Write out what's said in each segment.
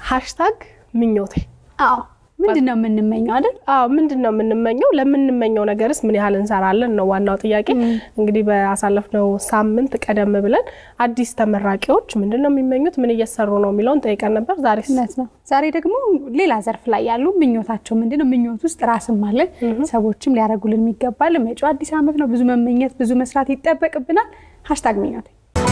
ሃሽታግ ምኞቴ አዎ ምንድን ነው የምንመኘው አይደል? አዎ ምንድን ነው የምንመኘው? ለምንመኘው ነገርስ ምን ያህል እንሰራለን ነው ዋናው ጥያቄ። እንግዲህ ባሳለፍነው ሳምንት ቀደም ብለን አዲስ ተመራቂዎች ምንድን ነው የሚመኙት፣ ምን እየሰሩ ነው የሚለውን ጠይቀን ነበር። ዛሬ እውነት ነው። ዛሬ ደግሞ ሌላ ዘርፍ ላይ ያሉ ምኞታቸው ምንድን ነው? ምኞት ውስጥ ራስም አለን፣ ሰዎችም ሊያደርጉልን የሚገባል። መጪው አዲስ ዓመት ነው። ብዙ መመኘት፣ ብዙ መስራት ይጠበቅብናል። ሃሽታግ ምኞቴ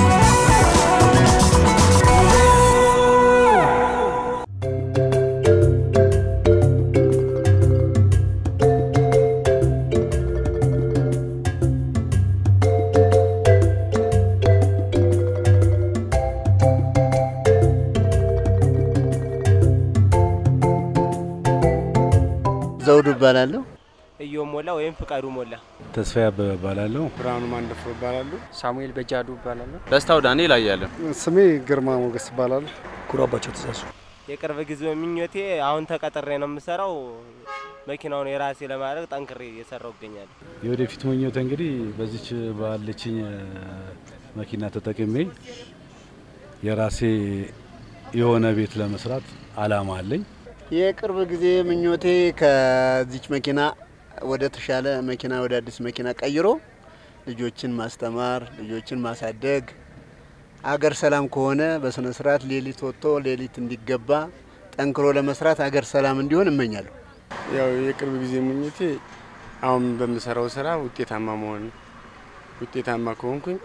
ዘውዱ እባላለሁ። እዮ ሞላ ወይም ፍቃዱ ሞላ። ተስፋዬ አበበ እባላለሁ። ብርሃኑ ማንደፍሮ እባላለሁ። ሳሙኤል በጃዱ እባላለሁ። ደስታው ዳንኤል አያለን። ስሜ ግርማ ሞገስ እባላለሁ። ኩራባቸው ትእዛዙ የቅርብ ጊዜ ምኞቴ አሁን ተቀጥሬ ነው የምሰራው። መኪናውን የራሴ ለማድረግ ጠንክሬ እየሰራው እገኛለሁ። የወደፊት ምኞቴ እንግዲህ በዚች ባለችኝ መኪና ተጠቅሜ የራሴ የሆነ ቤት ለመስራት አላማ አለኝ። የቅርብ ጊዜ ምኞቴ ከዚች መኪና ወደ ተሻለ መኪና ወደ አዲስ መኪና ቀይሮ ልጆችን ማስተማር፣ ልጆችን ማሳደግ፣ አገር ሰላም ከሆነ በስነ ስርዓት ሌሊት ወጥቶ ሌሊት እንዲገባ ጠንክሮ ለመስራት አገር ሰላም እንዲሆን እመኛለሁ። ያው የቅርብ ጊዜ ምኞቴ አሁን በምሰራው ስራ ውጤታማ መሆን ነው። ውጤታማ ከሆንኩኝ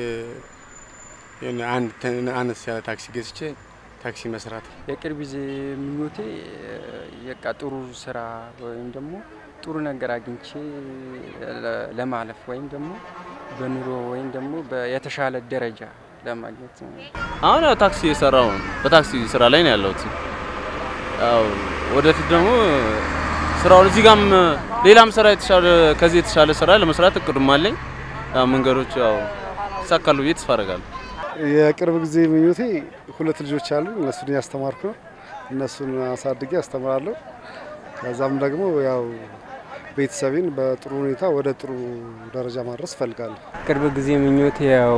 የሆነ አንድ ተ- አነስ ያለ ታክሲ ገዝቼ ታክሲ መስራት ነው። የቅርብ ጊዜ ምኞቴ የቃ ጥሩ ስራ ወይም ደግሞ ጥሩ ነገር አግኝቼ ለ- ለማለፍ ወይም ደግሞ በኑሮ ወይም ደግሞ በ- የተሻለ ደረጃ ለማግኘት ነው። አሁን ያው ታክሲ የሰራው ነው። በታክሲ ስራ ላይ ነው ያለሁት። ያው ወደፊት ደግሞ ስራውን እዚህ ጋም ሌላም ስራ የተሻለ ከዚህ የተሻለ ስራ ለመስራት እቅዱም አለኝ። ያው መንገዶች ያው ይሳካሉ ብዬ ተስፋ አደርጋለሁ። የቅርብ ጊዜ ምኞቴ ሁለት ልጆች አሉ። እነሱን እያስተማርኩ ነው። እነሱን አሳድጌ አስተምራለሁ። ከዛም ደግሞ ያው ቤተሰቤን በጥሩ ሁኔታ ወደ ጥሩ ደረጃ ማድረስ እፈልጋለሁ። ቅርብ ጊዜ ምኞቴ ያው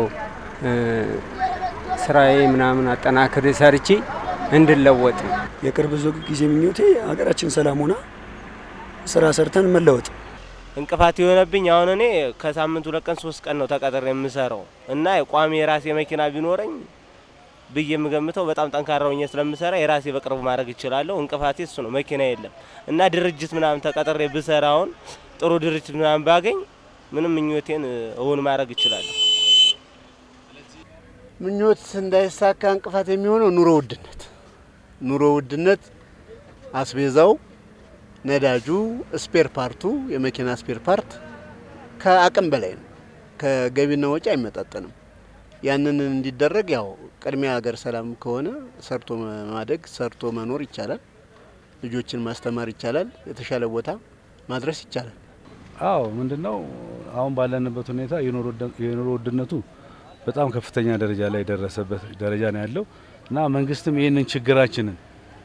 ስራዬ ምናምን አጠናክሬ ሰርቼ እንድለወጥ ነው። የቅርብ ጊዜ ምኞቴ ሀገራችን ሰላም ሆና ስራ ሰርተን መለወጥ። እንቅፋት የሆነብኝ አሁን እኔ ከሳምንት ሁለት ቀን ሶስት ቀን ነው ተቀጥሬ የምሰራው እና ቋሚ የራሴ መኪና ቢኖረኝ ብዬ የምገምተው በጣም ጠንካራ ሆኜ ስለምሰራ የራሴ በቅርቡ ማድረግ እችላለሁ። እንቅፋቴ እሱ ነው፣ መኪና የለም እና ድርጅት ምናምን ተቀጥሬ ብሰራ አሁን ጥሩ ድርጅት ምናምን ባገኝ ምንም ምኞቴን እውን ማድረግ እችላለሁ። ምኞት እንዳይሳካ እንቅፋት የሚሆነው ኑሮ ውድነት ኑሮ ውድነት አስቤዛው፣ ነዳጁ፣ ስፔር ፓርቱ የመኪና ስፔር ፓርት ከአቅም በላይ ነው። ከገቢና ወጪ አይመጣጠንም። ያንን እንዲደረግ ያው ቅድሚያ ሀገር ሰላም ከሆነ ሰርቶ ማደግ ሰርቶ መኖር ይቻላል። ልጆችን ማስተማር ይቻላል። የተሻለ ቦታ ማድረስ ይቻላል። አዎ ምንድነው አሁን ባለንበት ሁኔታ የኑሮ ውድነቱ በጣም ከፍተኛ ደረጃ ላይ የደረሰበት ደረጃ ነው ያለው እና መንግስትም ይህንን ችግራችንን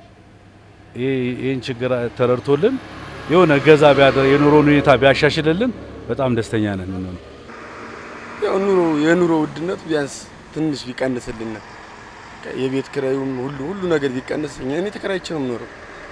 ይህን ችግር ተረድቶልን የሆነ ገዛ ቢያደርግ የኑሮን ሁኔታ ቢያሻሽልልን በጣም ደስተኛ ነን። ምን ያው ኑሮ የኑሮ ውድነት ቢያንስ ትንሽ ቢቀንስልን የቤት ኪራዩም ሁሉ ሁሉ ነገር ቢቀንስ እኛ እኔ ተከራይቼ ነው የምኖረው።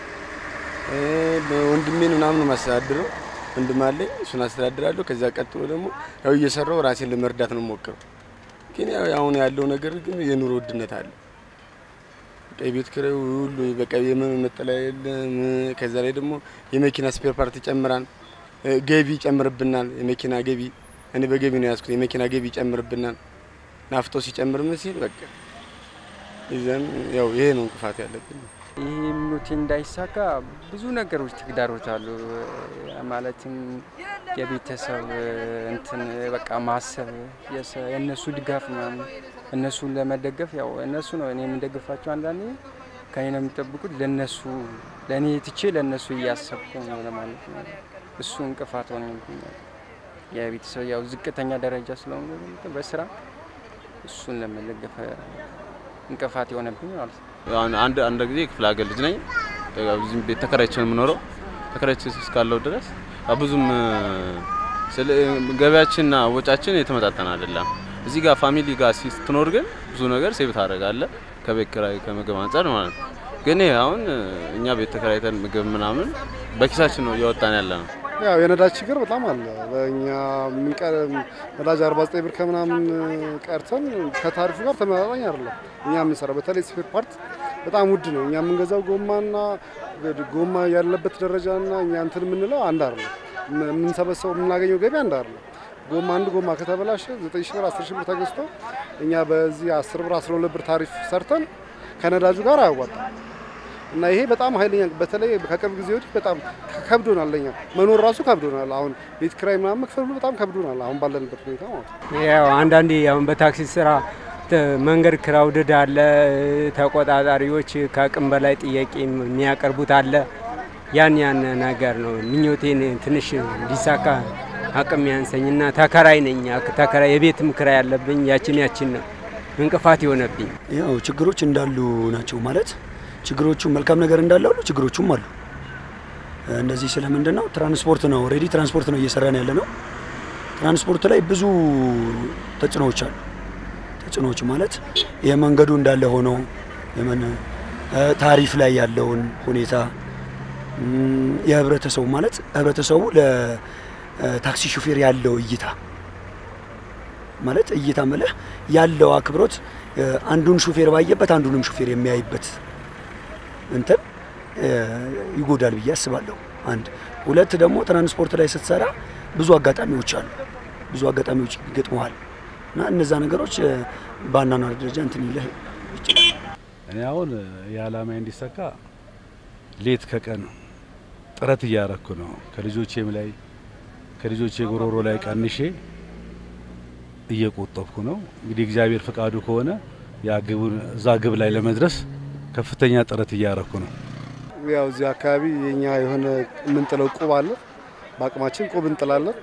ወንድሜን ምናምን ነው የማስተዳድረው። ወንድም አለኝ፣ እሱን አስተዳድራለሁ። ከዚያ ቀጥሎ ደግሞ ያው እየሰራው ራሴን ለመርዳት ነው የምሞክረው። ግን ያው አሁን ያለው ነገር ግን የኑሮ ውድነት አለ። በቃ የቤት ኪራዩ ሁሉ በቃ የመጠለያ የለም። ከዛ ላይ ደግሞ የመኪና ስፔር ፓርት ይጨምራል፣ ገቢ ይጨምርብናል። የመኪና ገቢ እኔ በገቢ ነው ያዝኩት። የመኪና ገቢ ይጨምርብናል። ናፍጦ ሲጨምር ምን ሲል በቃ ይዘን ያው ይሄ ነው እንቅፋት ያለብን። ይህ ምኞቴ እንዳይሳካ ብዙ ነገሮች ተግዳሮት አሉ። ማለትም የቤተሰብ እንትን በቃ ማሰብ የሰ- የእነሱ ድጋፍ ምናምን እነሱን ለመደገፍ ያው እነሱ ነው እኔ የምደግፋቸው። አንዳንዴ ከኔ ነው የሚጠብቁት። ለነሱ ለእኔ ትቼ ለእነሱ እያሰብኩ ነው ለማለት ነው። እሱ እንቅፋት ሆኖብኛል። የቤተሰብ ያው ዝቅተኛ ደረጃ ስለሆነ በስራ እሱን ለመደገፍ እንቅፋት የሆነብኝ ማለት ነው። አሁን አንድ አንድ ጊዜ ክፍለ ሀገር ልጅ ነኝ። ያው እዚህም ቤት ተከራይቼ ነው የምኖረው። ተከራይቼ እስካለው ድረስ ያው ብዙም ስለ ገበያችንና ወጫችን የተመጣጠነ አይደለም። እዚህ ጋር ፋሚሊ ጋር ስትኖር ግን ብዙ ነገር ሴቭ ታደርጋለህ ከቤት ኪራይ ከምግብ አንጻር ማለት ነው። ግን ይሄ አሁን እኛ ቤት ተከራይተን ምግብ ምናምን በኪሳችን ነው እያወጣን ያለ ነው። ያው የነዳጅ ችግር በጣም አለ። በእኛ የምንቀር ነዳጅ 49 ብር ከምናምን ቀርተን ከታሪፉ ጋር ተመጣጣኝ አይደለም። እኛ የምንሰራው በተለይ ስፔር ፓርት በጣም ውድ ነው። እኛ የምንገዛው ጎማና ጎማ ያለበት ደረጃና እኛ እንትን የምንለው አንድ አይደለም። የምንሰበሰበው የምናገኘው ገቢ አንድ አይደለም። ጎማ አንድ ጎማ ከተበላሸ 9 ሺህ ብር 10 ሺህ ብር ተገዝቶ እኛ በዚህ 10 ብር 12 ብር ታሪፍ ሰርተን ከነዳጁ ጋር አያዋጣም። እና ይሄ በጣም ኃይለኛ በተለይ ከቅርብ ጊዜ ወዲህ በጣም ከብዶናል። ለኛ መኖር ራሱ ከብዶናል። አሁን ቤት ኪራይ ምናምን መክፈል በጣም ከብዶናል። አሁን ባለንበት ሁኔታ ማለት ነው። ያው አንዳንዴ አሁን በታክሲ ስራ መንገድ ክራውድድ አለ። ተቆጣጣሪዎች ከአቅም በላይ ጥያቄ የሚያቀርቡት አለ። ያን ያን ነገር ነው ምኞቴን ትንሽ እንዲሳካ አቅም ያንሰኝና ተከራይ ነኝ። ተከራይ የቤትም ክራይ ያለብኝ ያችን ያችን ነው እንቅፋት የሆነብኝ። ያው ችግሮች እንዳሉ ናቸው ማለት ችግሮቹ መልካም ነገር እንዳለ ሁሉ ችግሮቹም አሉ። እንደዚህ ስለምንድን ነው ትራንስፖርት ነው ኦልሬዲ ትራንስፖርት ነው እየሰራን ያለ ነው። ትራንስፖርት ላይ ብዙ ተጽዕኖዎች አሉ። ተጽዕኖዎች ማለት የመንገዱ እንዳለ ሆኖ የመን ታሪፍ ላይ ያለውን ሁኔታ የህብረተሰቡ ማለት ህብረተሰቡ ለታክሲ ሹፌር ያለው እይታ ማለት እይታ ምልህ ያለው አክብሮት አንዱን ሹፌር ባየበት አንዱንም ሹፌር የሚያይበት እንትን ይጎዳል ብዬ አስባለሁ። አንድ ሁለት ደግሞ ትራንስፖርት ላይ ስትሰራ ብዙ አጋጣሚዎች አሉ፣ ብዙ አጋጣሚዎች ይገጥመዋል እና እነዛ ነገሮች በአኗኗር ደረጃ እንትን ይልህ ይችላል። እኔ አሁን የዓላማዬ እንዲሳካ ሌት ከቀን ጥረት እያረኩ ነው። ከልጆቼም ላይ ከልጆቼ ጉሮሮ ላይ ቀንሼ እየቆጠብኩ ነው። እንግዲህ እግዚአብሔር ፍቃዱ ከሆነ ያ ግቡን እዛ ግብ ላይ ለመድረስ ከፍተኛ ጥረት እያረኩ ነው። ያው እዚህ አካባቢ የኛ የሆነ የምንጥለው ቁብ አለ። በአቅማችን ቁብ እንጥላለን።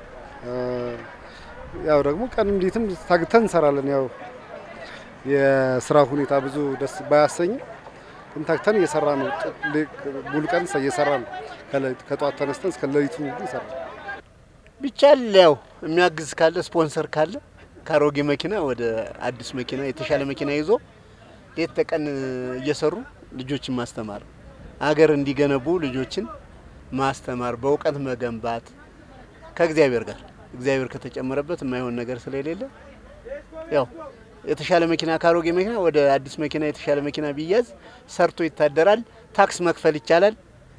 ያው ደግሞ ቀን እንዴትም ታግተን እንሰራለን። ያው የስራ ሁኔታ ብዙ ደስ ባያሰኝም ግን ታግተን እየሰራ ነው። ሙሉ ቀን እየሰራ ነው። ከጠዋት ተነስተን እስከ ሌሊቱ ይሰራል። ቢቻል ያው የሚያግዝ ካለ ስፖንሰር ካለ ከአሮጌ መኪና ወደ አዲስ መኪና የተሻለ መኪና ይዞ ሌት ተቀን እየሰሩ ልጆችን ማስተማር፣ አገር እንዲገነቡ ልጆችን ማስተማር፣ በእውቀት መገንባት ከእግዚአብሔር ጋር እግዚአብሔር ከተጨመረበት የማይሆን ነገር ስለሌለ ያው የተሻለ መኪና ከአሮጌ መኪና ወደ አዲስ መኪና የተሻለ መኪና ቢያዝ ሰርቶ ይታደራል። ታክስ መክፈል ይቻላል።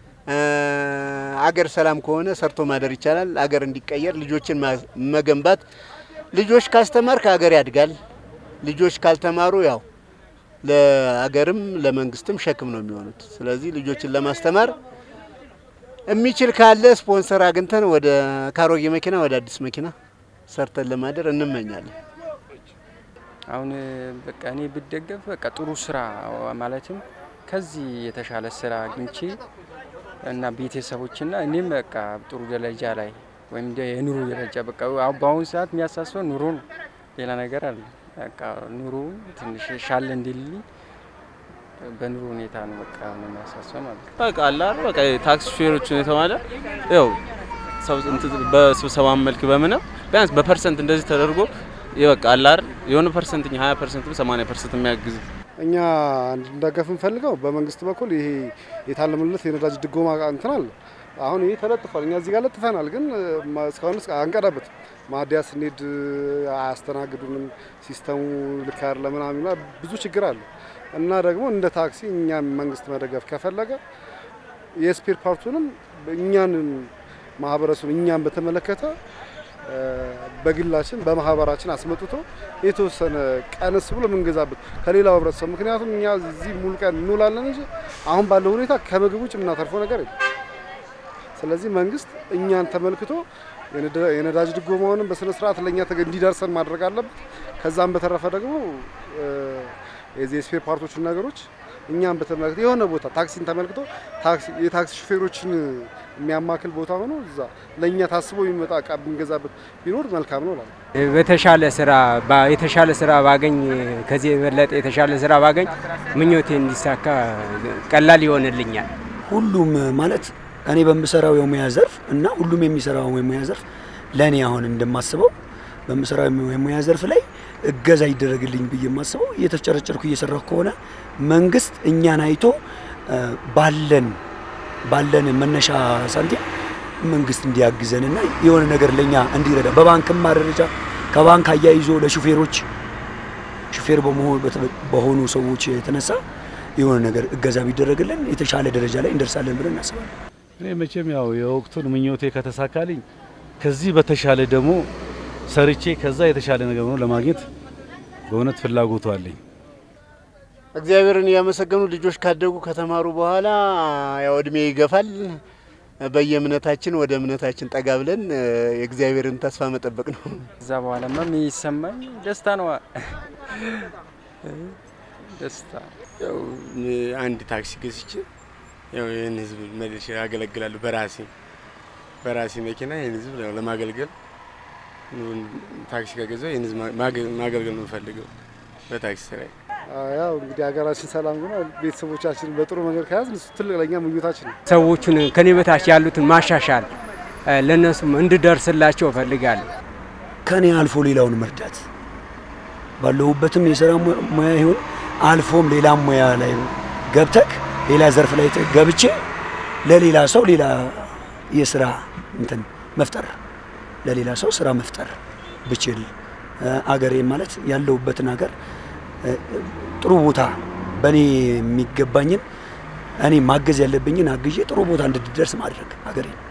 አገር ሰላም ከሆነ ሰርቶ ማደር ይቻላል። አገር እንዲቀየር ልጆችን መገንባት ልጆች ካስተማርክ አገር ያድጋል። ልጆች ካልተማሩ ያው ለአገርም ለመንግስትም ሸክም ነው የሚሆኑት። ስለዚህ ልጆችን ለማስተማር የሚችል ካለ ስፖንሰር አግኝተን ወደ ካሮጌ መኪና ወደ አዲስ መኪና ሰርተን ለማደር እንመኛለን። አሁን በቃ እኔ ብደገፍ በቃ ጥሩ ስራ ማለትም ከዚህ የተሻለ ስራ አግኝቼ እና ቤተሰቦችና እኔም በቃ ጥሩ ደረጃ ላይ ወይም የኑሮ ደረጃ በቃ በአሁኑ ሰዓት የሚያሳስበው ኑሮ ነው። ሌላ ነገር አለ። በቃ ኑሮ ትንሽ ሻለ እንዲልልኝ በኑሮ ሁኔታ ነው በቃ ነው የሚያሳስበው ማለት ነው። በቃ አለ አይደል በቃ ታክሲ ሹፌሮችን የተባለ ያው በስብሰባ መልክ በምንም ቢያንስ በፐርሰንት እንደዚህ ተደርጎ በቃ አለ አይደል የሆነ ፐርሰንት 20 ፐርሰንት 80 ፐርሰንት የሚያግዝ እኛ እንድንደገፍ እንፈልገው በመንግስት በኩል ይሄ የታለመለት የነዳጅ ድጎማ እንትን አለ። አሁን ይሄ ተለጥፏል። እኛ እዚህ ጋር ለጥፈናል፣ ግን እስካሁን አንቀዳበት ማዲያ ስንሄድ አያስተናግዱንም። ሲስተሙ ልክ አይደለም ምናምን ብዙ ችግር አለ እና ደግሞ እንደ ታክሲ እኛም መንግስት መደገፍ ከፈለገ የስፔር ፓርቱንም እኛን ማህበረሰቡ እኛን በተመለከተ በግላችን በማህበራችን አስመጥቶ የተወሰነ ቀነስ ብሎ የምንገዛበት ከሌላው ህብረተሰብ። ምክንያቱም እኛ እዚህ ሙሉ ቀን እንውላለን እንጂ አሁን ባለው ሁኔታ ከምግብ ውጭ የምናተርፈው ነገር የለም። ስለዚህ መንግስት እኛን ተመልክቶ የነዳጅ ድጎማውንም በስነ ስርዓት ለእኛ እንዲደርሰን ማድረግ አለበት። ከዛም በተረፈ ደግሞ የዚህ የስፔር ፓርቶችን ነገሮች እኛም በተመለከተ የሆነ ቦታ ታክሲን ተመልክቶ የታክሲ ሹፌሮችን የሚያማክል ቦታ ሆኖ እዛ ለእኛ ታስቦ የሚመጣ እቃ ብንገዛበት ቢኖር መልካም ነው እላለሁ። በተሻለ ስራ የተሻለ ስራ ባገኝ ከዚህ የበለጠ የተሻለ ስራ ባገኝ ምኞቴ እንዲሳካ ቀላል ይሆንልኛል። ሁሉም ማለት እኔ በምሰራው የሙያ ዘርፍ እና ሁሉም የሚሰራው የሙያ ዘርፍ ለእኔ አሁን እንደማስበው በምሰራው የሙያ ዘርፍ ላይ እገዛ ይደረግልኝ ብዬ የማስበው እየተጨረጨርኩ እየሰራሁ ከሆነ መንግስት እኛን አይቶ እ፣ ባለን ባለን መነሻ ሳንቲም መንግስት እንዲያግዘንና የሆነ ነገር ለኛ እንዲረዳ በባንክማ ደረጃ ከባንክ አያይዞ ለሹፌሮች ሹፌር በመሆኑ በሆኑ ሰዎች የተነሳ የሆነ ነገር እገዛ ቢደረግልን የተሻለ ደረጃ ላይ እንደርሳለን ብለን እናስባለን። እኔ መቼም ያው የወቅቱን ምኞቴ ከተሳካልኝ ከዚህ በተሻለ ደግሞ ሰርቼ ከዛ የተሻለ ነገር ነው ለማግኘት በእውነት ፍላጎቱ አለኝ። እግዚአብሔርን እያመሰገኑ ልጆች ካደጉ ከተማሩ በኋላ ያው እድሜ ይገፋል። በየእምነታችን ወደ እምነታችን ጠጋ ብለን እ፣ የእግዚአብሔርን ተስፋ መጠበቅ ነው። እዛ በኋላማ የሚሰማኝ ደስታ ነው። ደስታ ያው እኔ አንድ ታክሲ ገዝቼ ያው ይህን ህዝብ መልሼ ያገለግላለሁ። በራሴ በራሴ መኪና ይህን ህዝብ ያው ለማገልገል ኑን ታክሲ ከገዛው ይህን ህዝብ ማገ- ማገልገል ነው የምፈልገው በታክሲ ስራዬ። ያው እንግዲህ ሀገራችን ሰላም ሆና ቤተሰቦቻችን በጥሩ መንገድ ከያዝን እሱ ትልቅ ለእኛ ምኞታችን ነው። ሰዎቹን ከኔ በታች ያሉትን ማሻሻል እ፣ ለእነሱም እንድደርስላቸው እፈልጋለሁ። ከኔ አልፎ ሌላውን መርዳት ባለሁበትም የስራ mu- ሙያ ይሁን አልፎም ሌላ ሙያ ላይ ገብተክ ሌላ ዘርፍ ላይ ተ- ገብቼ ለሌላ ሰው ሌላ የስራ እንትን መፍጠር ለሌላ ሰው ስራ መፍጠር ብችል እ፣ አገሬ ማለት ያለሁበትን ሀገር እ፣ ጥሩ ቦታ በእኔ የሚገባኝን እኔ ማገዝ ያለብኝን አግዤ ጥሩ ቦታ እንድትደርስ ማድረግ ሀገሬ